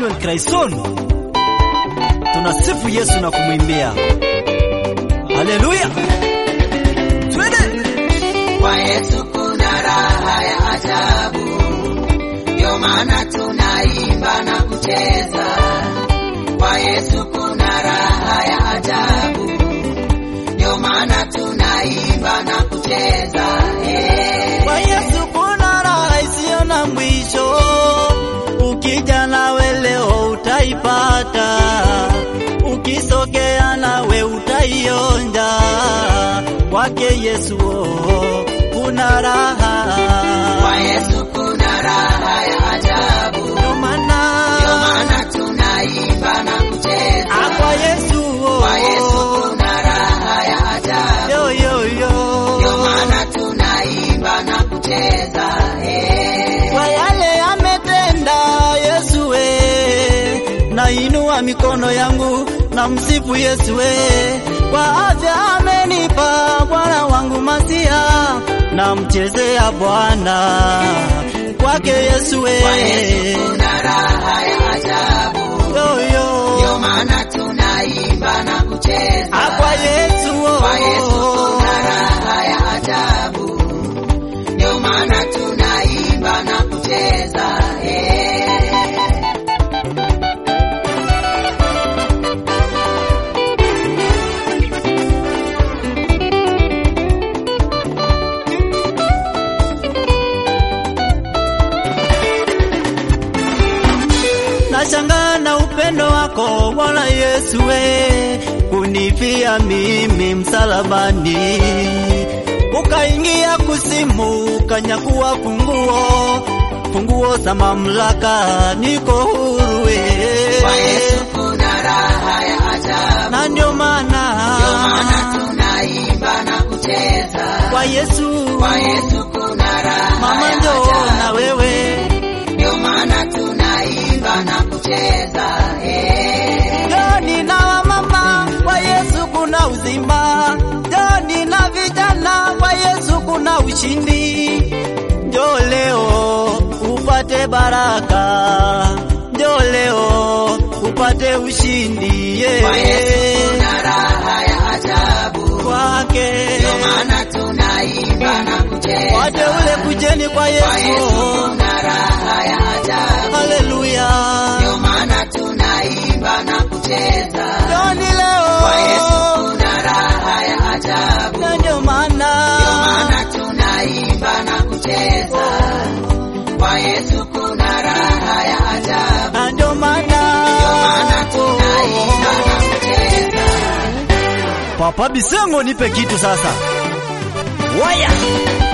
Emmanuel Craison. Tunasifu Yesu na kumwimbia. Haleluya. Twende. Kwa Yesu kuna raha ya ajabu, ndio maana tunaimba na kucheza. Kwa Yesu kuna raha ya ajabu, ndio maana tunaimba na kucheza. Eh. Kwa Yesu kuna raha isiyo na mwisho, ukija nawe leo utaipata, ukisogea nawe utaionja. Kwake Yesu oh, kuna raha, Kwa Yesu kuna raha ya ajabu, ndio maana ndio maana tunaimba na kucheza. Ah, kwa Yesu oh, Kwa Yesu kuna raha ya ajabu, yo yo yo, ndio maana tunaimba na kucheza. Eh. kwa yale ametenda Yesu we, nainua mikono yangu na msifu Yesu we, kwa afya amenipa Bwana wangu Masia, na mchezea Bwana kwake Yesu we, Kwa Yesu kuna raha ya ajabu, yo yo, ndio maana tunaimba na kucheza. Ah, kwa Yesu oh, Kwa Yesu kuna raha ya ajabu, ndio maana tunaimba na kucheza. Eh. Nashangaa na upendo wako Bwana Yesu we, kunifia mimi msalabani, ukaingia kusimu, ukanyakuwa funguo funguo za mamlaka, niko huru we. Kwa Yesu kuna raha ya ajabu, na ndio maana ndio maana tunaimba na kucheza. kwa Yesu Kwa Yesu kuna raha mama, ya njoo na ajabu, wewe ndio maana tunaimba na kucheza. Eh. Joni na wamama kwa Yesu kuna uzima, Joni na vijana kwa Yesu kuna ushindi. Njoo leo upate baraka, njoo leo upate ushindi yeah. Kwa Yesu kuna raha ya ajabu, kwake ndio maana tunaimba na kucheza. wateule kujeni kwa Kwa Yesu Yesu, kuna raha ya ajabu, haleluya. ndio maana tunaimba na kucheza. Joni leo Kwa Yesu kuna raha ya ajabu, na ndio maana ndio maana tunaimba na kucheza. Kwa Yesu kuna raha ya ajabu, na ndio maana ndio maana tunaimba na kucheza. Papa Bisengo, nipe kitu sasa. Waya